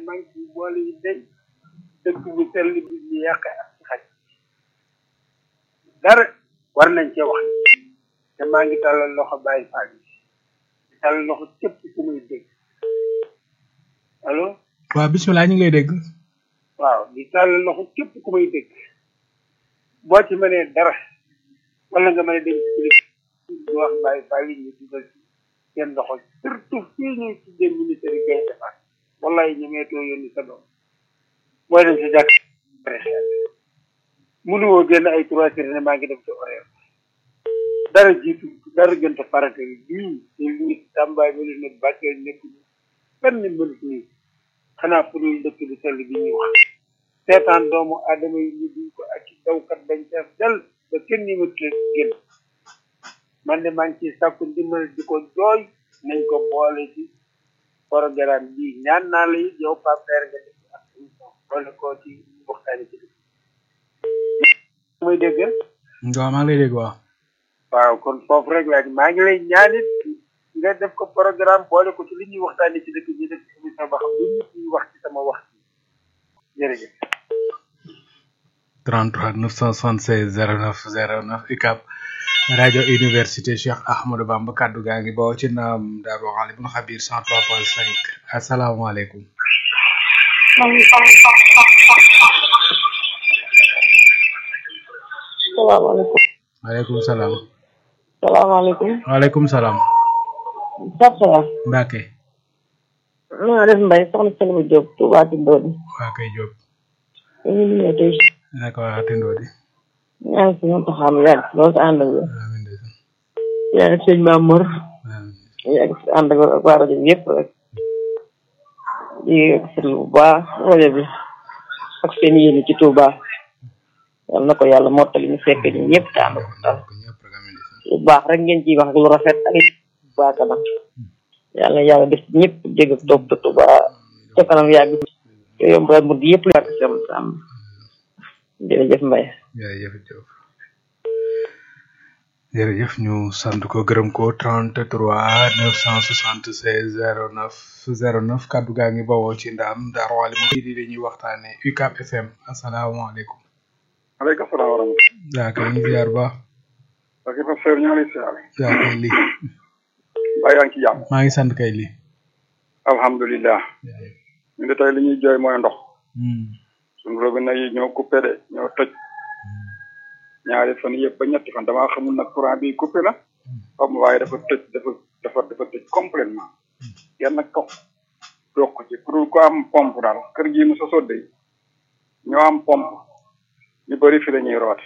manque yi boole yi day dëkk bu sell bi ñu yàq ak ci xaj dara war nañ cee wax te maa ngi tàllal loxo bàyyi faal yi di tàllal loxo képp ku muy dégg allo waaw bisimilah ñu ngi lay dégg waaw di tàllal loxo képp ku muy dégg boo ci mënee dara wala nga mën a dem ci biir di wax bàyyi faal yi ñu dugal ci seen loxo surtout fii ñuy tuddee ministère yi koy defar wallahi ñu meetoo yónni sa doom booy dem si jàkk xel mënuwoo génn ay trois heures ne maa ngi dem ci horaire dara jiitu dara gënta parate yi bii te lii tàmbaay mënu ne bàkkee nekk benn mënut nii xanaa pour ñu dëkk bi sell bi ñuy wax seetaan doomu aadama yi ñu duñ ko ak dawkat dañ fees del ba kenn ni mët leen génn man de maa ngi ciy sàkku ndimbal di ko jooy nañ ko boole ci programme bii ñaan naa la it yow Pape Père nga def ak émission boole ko ci waxtaani ci dëkk muy dégg waaw maa ngi lay dégg waaw waaw kon foofu rek laa maa ngi lay ñaanit nga def ko programme boole ko ci li ñuy waxtaani ci dëkk bi def ci émission ba xam lu nit ñuy wax ci sama wax jërëjëf 33 976 09 09 UCAB rajo université Cheikh Ahmadou Bamba kaddu gaa ngi bawoo ci naam Daaru Alimul Xabir 103.5 asalaamaaleykum. salaamaaleykum. waaleykum salaam. salaamaaleykum. waaleykum salaam. Pape Seye. Mbacke. nu nga def Mbaye soxna Selma Diop Touba Tindodi. waa kay Diop. ñu ngi nuyu tey. naka waa Tindodi. ñaa ngi si ñoom taxaw mu yàgg loolu si ànd ak yow. amiin de. yaa ngi sëñ Mamour. amiin. yàgg si ànd ak ak waa rajo bi yëpp rek. di seetlu bu baax rajo bi ak seen yéene ci Touba. yal na ko yàlla mottali ñu fekk ñu ñëpp te ànd ko dal. ko ñëpp rek amiin de. lu baax rek ngeen ciy wax ak lu rafet ak waa kanam. yàlla yàlla def ñëpp dégg ak topp te Touba ca kanam yàgg. te yombal mu di yëpp lu yàgg si am am. jërëjëf Mbaye. jërëjëf Diop. jërëjëf ñu sant ko gërëm ko 33 976 09 09 kaddu gaa ngi bawoo ci ndaam Daaru Alimul di dañuy waxtaane UCAB FM asalaamaaleykum. aleykum salaam wa rahmatulah. yaa kay ñu ziar ba parce que professeur ñoo lay siyaare. yaa kay li mbaa yaa ngi ci jàmm. maa ngi sant kay li alhamdulilah. ñu de tey li ñuy jooy mooy ndox. Hmm. suñu robinet yi ñoo coupé de ñoo tëj. ñaari fan yëpp ba ñetti fan damaa xamul nag courant bi coupé la. xam waaye dafa tëj dafa dafa dafa tëj complètement kenn nag toog toog ko ci pour ko am pompe daal kër gii mu sa sodde yi ñoo am pompe ñu bëri fi la ñuy roote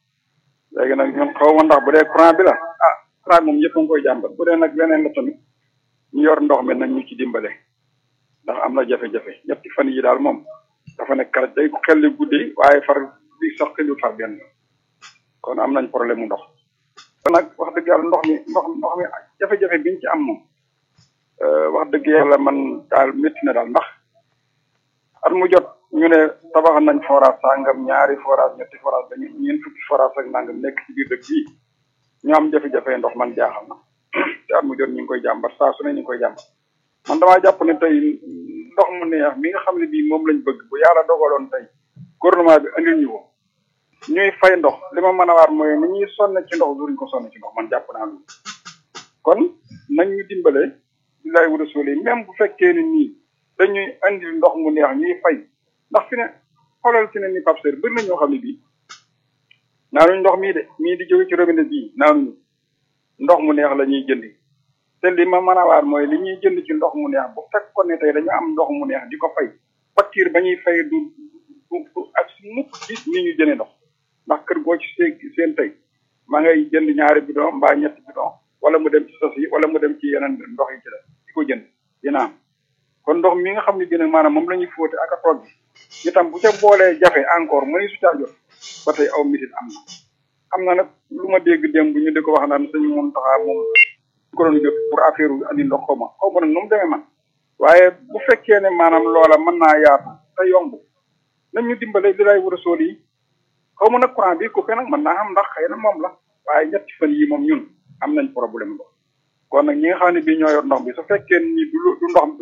léegi nag ñun xaw ma ndax bu dee courant bi la ah courant moom ñëpp a ngi koy jàmbat bu dee nag leneen la tamit ñu yor ndox mi nañ ñu ci dimbale ndax am na jafe-jafe ñetti fan yi daal moom dafa nekk kala day xelli guddi waaye far bi sax xelli far benn yoon kon am nañ problème mu ndox kon nag wax dëgg yàlla ndox mi ndox ndox mi jafe-jafe biñ ci am moom euh, wax dëgg yàlla man daal métti na daal ndax at mu jot ñu ne tabax nañ forage sangam ñaari forage ñetti forage dañu ñeent fukki forage ak nangam nekk ci biir dëkk bii ñu am jafe-jafe ndox man jaaxal na te at mu jot ñu ngi koy jàmbat saa su ne ñu ngi koy jàmbat man damaa jàpp ne tey ndox mu neex mi nga xam ne bii moom lañ bëgg bu yàlla dogaloon tey gouvernement bi andil ñu ko ñuy fay ndox li ma mën a waar mooy ni ñuy sonn ci ndox duñ ko sonn ci ndox man jàpp naa loolu kon nañ ñu dimbale billaay wa rasuli même bu fekkee ni nii dañuy andil ndox mu neex ñuy fay ndax fi ne xoolal fi ne ni Pape Seydou bëri na ñoo xam ne bii naanuñ ndox mii de mii di jóge ci robinet bii naanuñu ndox mu neex la ñuy jëndi te li ma mën a waar mooy li ñuy jënd ci ndox mu neex bu fekkoon ne tey dañu am ndox mu neex di ko fay facture ba ñuy fay du du du ak mukk ci ni ñu jëndee ndox ndax kër goo ci seen seen tey maa ngay jënd ñaari bidon mbaa ñetti bidon wala mu dem ci sos yi wala mu dem ci yeneen ndox yi ci la di ko jënd dina am kon ndox mi nga xam ne bii maanaam moom la ñuy fóote ak a togg itam bu ca boolee jafe encore mënuñ su caa jot ba tey aw mitit am na am na nag lu ma dégg démb ñu di ko wax naan sëñ moom taxaa moom ko doon jot pour affaire andi ndox xaw ma xaw ma nag nu mu demee man waaye bu fekkee ne maanaam loola mën naa yaatu te yomb nañ ñu dimbale li lay war a sool yi xaw ma nag courant bi coupé nag mën naa xam ndax xëy na moom la waaye ñetti fan yi moom ñun am nañ problème ndox kon nag ñi nga xam ne bii ñoo yor ndox bi su fekkee ni du lu- du ndox